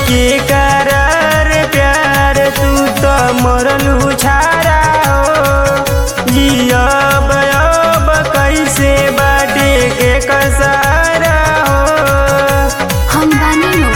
के करार प्यार तू तो मरलू छारा हो जियब अब कैसे बाटे के कसारा हो हम बानी नु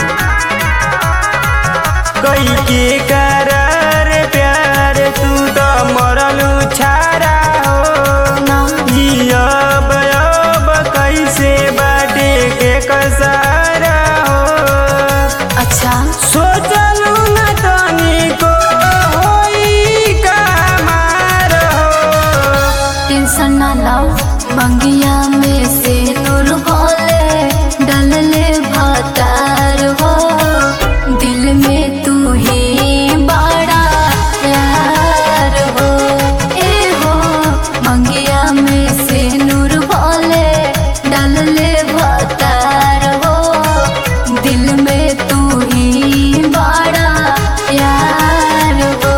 कई के करार प्यार तू तो मरलू छारा हो ना जियब अब कैसे बाटे के कसारा हो अच्छा सोचलू न तनिको होई का मार हो टेंशन ना लाओ मंगिया में से नूर भोले डलले भतार हो दिल में तू ही बड़ा यार हो ए हो मंगिया में से नूर भोले डलले भतार हो दिल में तू ही बड़ा यार हो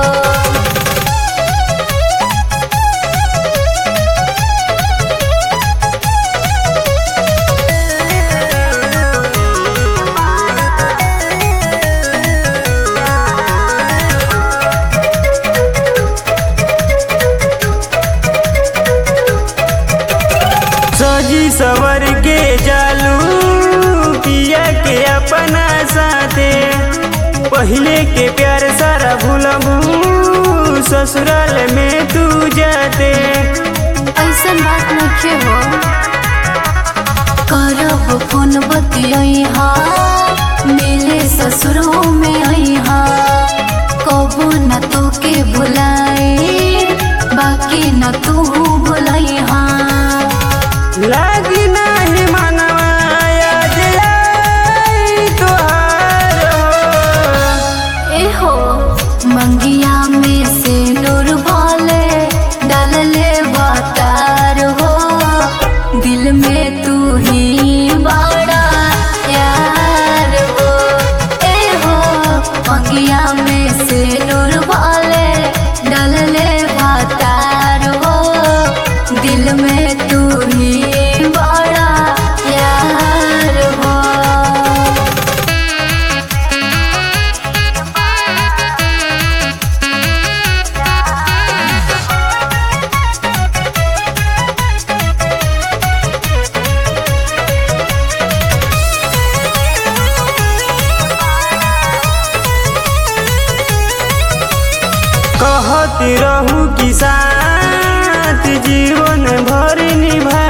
सजी सवर के जालू पिया के अपना साथे पहले के प्यार सारा भूलबू ससुराल में तू जाते ऐसन बात नखे हो करब फोन बतिया मेरे ससुरों में अहा कबो न तो के भुलाए बाकी न तू भुलैहा लागी नाही मनवा याद आई तोहार हो ए हो मंगिया में से नूर भोले डलले बतार हो दिल में तू ही बड़ा यार हो ए हो मंगिया में से नूर भोले डलले बतार हो दिल में तू ही बड़ा यार हो कहत रहू कि साथ जीवन भर निभा